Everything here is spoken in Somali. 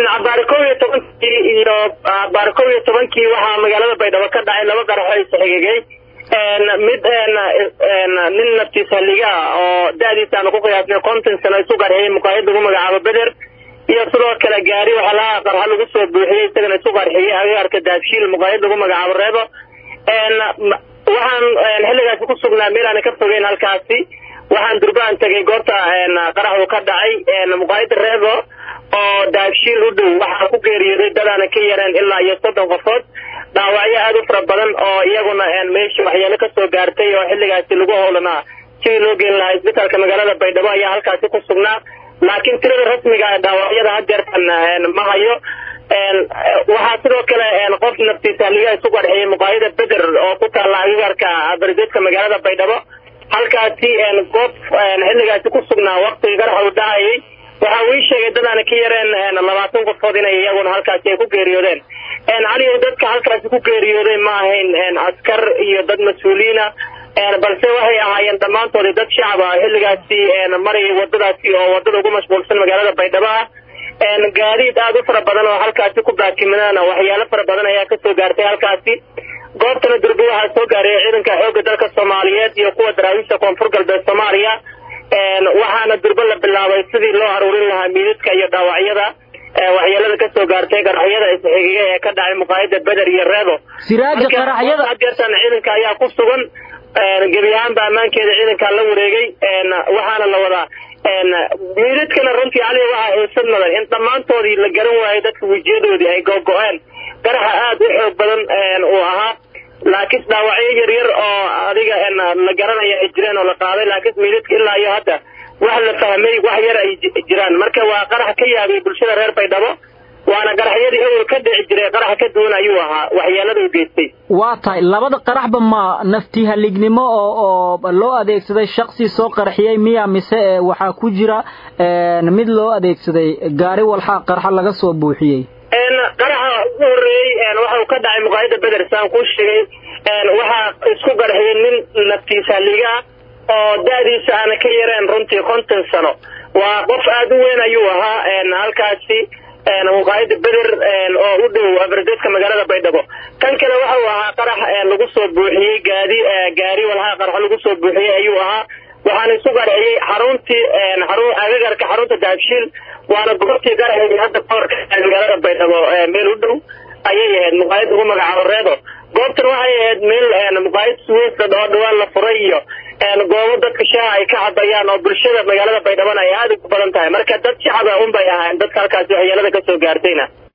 cabaar kow iyo tobankii iyo cabaar kow iyo tobankii waxaa magaalada baydhabo ka dhacay laba qaraxo isxigigay mid nin naftiis halliga ah oo da-diisa aanu ku qiyaasnay konton sano isu qarxiyey muqaayad lagu magacaabo beder iyo sidoo kale gaari waxaa laha qarxa lagu soo buuxiyey isagana isu qarxiyey agaarka daabshiil muqaayad lagu magacaabo reebo waxaan xilligaasi ku sugnaa meel aana ka fogeyn halkaasi waxaan durbaan tegay goobta qaraxu ka dhacay muqaayada reebo oo daabshiil u dhow waxaa ku geeriyooday dadaana ka yareen ilaa iyo soddon qofood dhaawacyo aada u fara badan oo iyaguna meeshii waxyeelo kasoo gaartay oo xilligaasi lagu howlanaa sidii loo geeli lahaa isbitaalka magaalada baydhabo ayaa halkaasi ku sugnaa laakiin tirada rasmiga ee dhaawacyada hadeertan ma hayo waxaa sidoo kale qof naftiisa halligaa isu qarxiyey muqaayada beder oo ku taalla agagarka barjeedka magaalada baydhabo halkaasi goob xilligaasi ku sugnaa waktigii qaraxa u dhacayay waxa uu ii sheegay dadaana ka yareen labaatan qofood inay iyaguna halkaasi ay ku geeriyoodeen caliyow dadka halkaasi ku geeriyooday ma ahayn askar iyo dad mas-uuliina balse waxay ahaayeen dhammaantoodii dad shacab ah xilligaasi marayay wadadaasi oo wadada ugu mashquulsan magaalada baydhabo ah gaadiid aada u fara badan oo halkaasi ku baakimadana waxyaalo fara badan ayaa kasoo gaartay halkaasi goobtana durbe waxaa soo gaaray ciidanka xoogga dalka soomaaliyeed iyo kuwa daraawiisha koonfur galbeed soomaaliya waxaana durbe la bilaabay sidii loo aruurin lahaa miidadka iyo dhaawacyada waxyeelada kasoo gaartay qaraxyada isxigiga ee ka dhacay muqaayada beder iyo reebo siraaja qaraxyada hadeertan ciidanka ayaa ku sugan gebi ahaanba ammaankeeda ciidankaa la wareegay waxaana la wadaa miidadkana runtii cali waxaa xiisad mudan in dhammaantoodii la garan waayay dadka wejiyadoodii ay googo-een qaraxa aada u xoog badan uu ahaa laakiin dhaawacyo yaryar oo adiga la garanaya ay jireen oo la qaaday laakiin miidadka ilaa iyo hadda wax la fahmay wax yar ay jiraan marka waa qarax ka yaabay bulshada reer baydhabo waana qaraxyadii awel ka dhici jiray qarax ka duwan ayuu ahaa waxyeelada u geystay waa tahay labada qaraxba ma nafti halignimo oo oo loo adeegsaday shaksi soo qarxiyey miya mise waxaa ku jira mid loo adeegsaday gaari walxa qarxa laga soo buuxiyey qaraxa ugu horeeyey waxa uu ka dhacay muqaayada beder saan kuu sheegay waxaa isku qarxiyey nin naftiis haliga oo da-diisa aana ka yareen runtii konton sano waa qof aada u weyn ayuu ahaa halkaasi muqaayada beder oo u dhow abardeedka magaalada baydhabo kan kale waxa uu ahaa qarax lagu soo buuxiyey gaadi gaari walhaa qarax lagu soo buuxiyey ayuu ahaa waxaana isu qarxiyey xaruntii xarun agagarka xarunta daabshiil waana goobtii qaraxii hadda kahor magaalada baydhabo meel u dhow ayay ahayd muqaayad ugu magacaabo reebo goobtan waxay ahayd meel muqaayad suweysa oo dhawaan la furay iyo goobo dadka shaaha ay ka cabayaan oo bulshada magaalada baydhabana ay aada ugu badan tahay marka dad shacaba un bay ahaayeen dadka halkaasi waxyeelada kasoo gaartayna